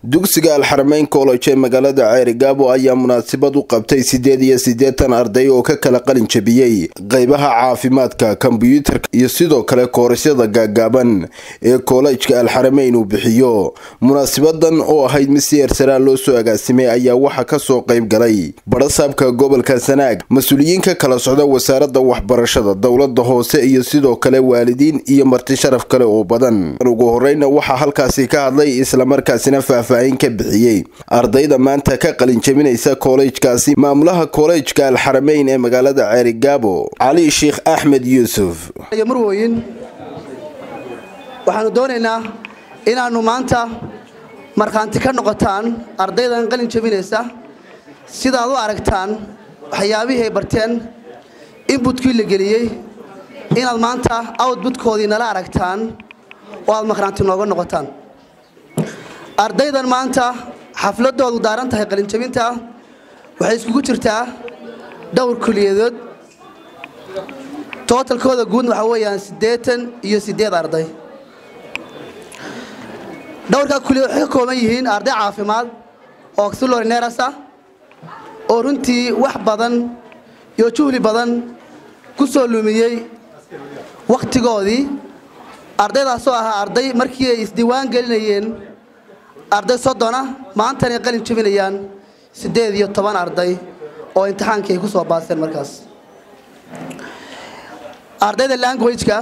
dugsiga alxarameyn college ee magaalada ceerigaabo ayaa munaasabad u qabtay siddeed iyo siddeetan arday oo ka kala qalin jabiyey qeybaha caafimaadka kombyuutarka iyo sidoo kale koorasyada gaagaaban ee koolejka alxarameyn uu bixiyo munaasabadan oo ahayd mid si eersaraa loo soo agaasimay ayaa waxaa kasoo qayb galay badhasaabka gobolka sanaag mas-uuliyiin ka kala socda wasaaradda waxbarashada dowlada hoose iyo sidoo kale waalidiin iyo marti sharaf kale oo badan ugu horeyna waxaa halkaasi ka hadlay islamarkaasina faahfaahin ka bixiyey ardayda maanta ka qalin jabinaysa koolejkaasi maamulaha koolejka alxarameyn ee magaalada ceerigaabo cali sheekh axmed yuusuf marwooyin waxaanu doonaynaa inaannu maanta markhaanti ka noqotaan ardaydan qalin jabinaysa sidaad u aragtaan waxyaabihii ay barteen inbutkii la geliyey inaad maanta outbutkoodii nala aragtaan oo aad markhaanti nooga noqotaan ardaydan maanta xafladoodu daaran tahay qalinjabinta waxay iskugu jirtaa dhowr kuliyadood tootalkooda guud waxaa weeyaan siddeetan iyo siddeed arday dhowrkaa kuliyad waxay ka kooban yihiin arday caafimaad oo auxilorineras ah oo runtii wax badan iyo juhli badan ku soo lumiyey wakhtigoodii ardaydaasoo ahaa arday markii ay isdiiwaan gelinayeen arday soddona maantanay qalin jabinayaan siddeed iyo toban arday oo imtixaankii ay ku soo baaseen markaas ardayda languageka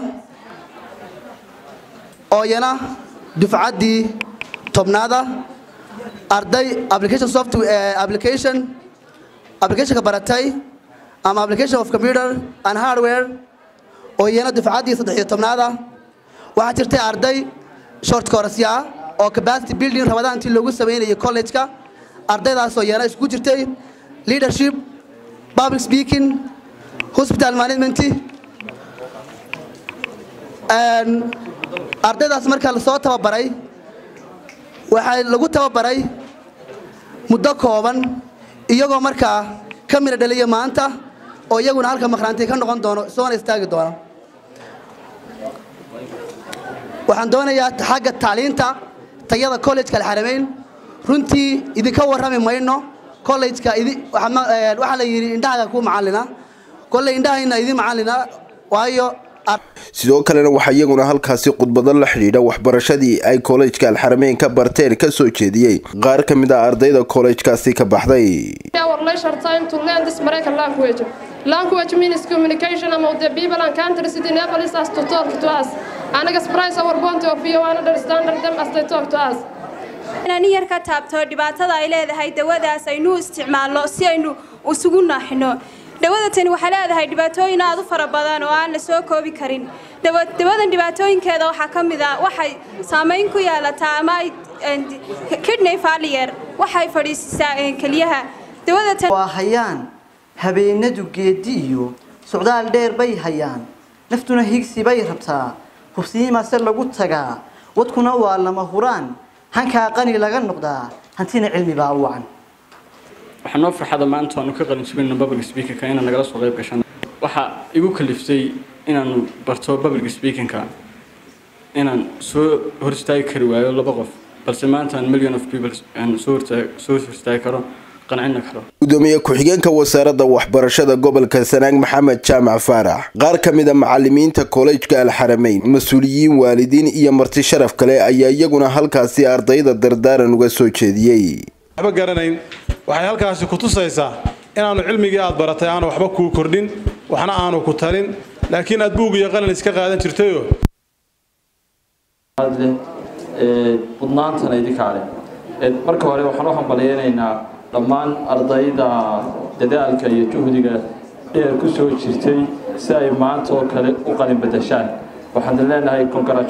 oo iyana dufcaddii tobnaada arday application software application applicationka baratay ama application of computer and hardware oo iyana dufcaddii saddex iyo tobnaada waxaa jirtay arday short course ah oo capacity building rabadaantii loogu samaynayay college-ka ardaydaasoo iyana isku jirtay leadership public speaking hospital management ardaydaas markaa lasoo tababaray waxaa lagu tababaray muddo kooban iyagoo markaa ka midha dhaliya maanta oo iyaguna halka makhraanti ka noqon doono soona istaagi doona waxaan doonayaa xagga tacliinta tayada collejka alxarameyn runtii idinka warrami mayno collejka waxaa la yidhi indhahaga ku macallina kolley indhahayna idin macallina waayo sidoo kalena waxaa iyaguna halkaasi khudbado la xidhiidha waxbarashadii ay koolejka alxarameyn ka barteen ka soo jeediyey qaar ka mid ah ardayda koolejkaasi ka baxday Language means communication among the people and countries. It enables us to talk to us and express our point of view and understand them as they talk to us. inaan yar ka taabto dhibaatada ay leedahay dawadaas aynu isticmaalno si aynu isugu naaxino dawada tani waxay leedahay dhibaatooyin aad u fara badan oo aan la soo koobi karin dawadan dhibaatooyinkeeda waxaa ka mid ah waxay saamayn ku yeelataa ama kidney failure waxay fadhiisisaa keliyaha dawada waa hayaan habeenadu geedi iyo socdaal dheer bay hayaan naftuna higsi bay rabtaa hubsiimase lagu tagaa wadkuna waa lama huraan hankaa qani laga noqdaa hantina cilmi baa wacan waxaa noo farxada maanta aanu ka qalin jabinno public speakinka inaan nagala soo qayb gashan waxaa igu kaliftay inaanu barto public speakinka inaan soo hor istaagi kari waayo laba qof balse maanta aan million of people soo hor istaagi karo gudoomiye ku-xigeenka wasaaradda waxbarashada gobolka sanaag maxamed jaamac faarax qaar ka mid a macalimiinta koolejka alxarameyn mas-uuliyiin waalidiin iyo marti sharaf kale ayaa iyaguna halkaasi ardayda dardaaran uga soo jeediyey waxba garanayn waxay halkaasi ku tusaysaa inaanu cilmigii aad baratay aanu waxba kuu kordhin waxna aanu ku talin laakiin aad buug iyo qalin iska qaadan jirtayo budnaantana idinkaale marka hore waxaan u hambalyeynaynaa dhammaan ardayda dadaalka iyo juhdiga dheer ku soo jirtay si ay maanta oo kale u qalin badashaan waxaan leenahay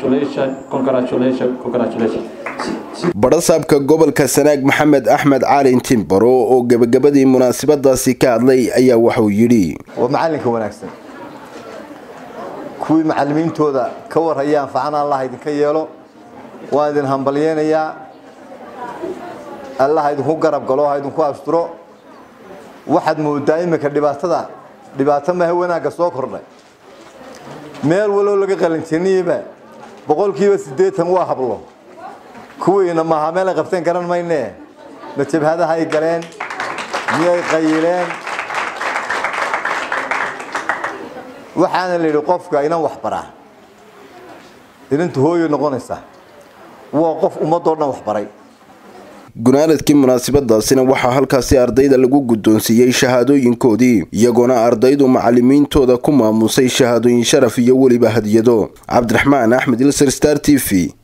badhasaabka gobolka sanaag maxamed axmed caalin timbaro oo gebagabadii munaasabadaasi ka hadlay ayaa waxauu yidhi waa macallinka wanaagsan kuwii macallimiintooda ka warhayaan facana allah idinka yeelo waan idin hambalyeynayaa allah idinku garab galo ha idinku asturo waxaad moodaa iminka dhibaatada dhibaato maha wanaagga soo kordhay meel waloo laga qalinjaniyeyba boqolkiiba siddeetan waa hablo kuwiina maaha meel ay qabteen garan mayne ma jabhadaha ay galeen miyay qayileen waxaana la yidhi qofka inan wax baraa inantu hooyo noqonaysa waa qof ummadoo dhan wax baray gunaanadkii munaasabadaasina waxaa halkaasi ardayda lagu guddoonsiiyey shahaadooyinkoodii iyagoona ardaydu macalimiintooda ku maamusay shahaadooyin sharaf iyo weliba hadiyado cabdiraxmaan axmed ilser star t v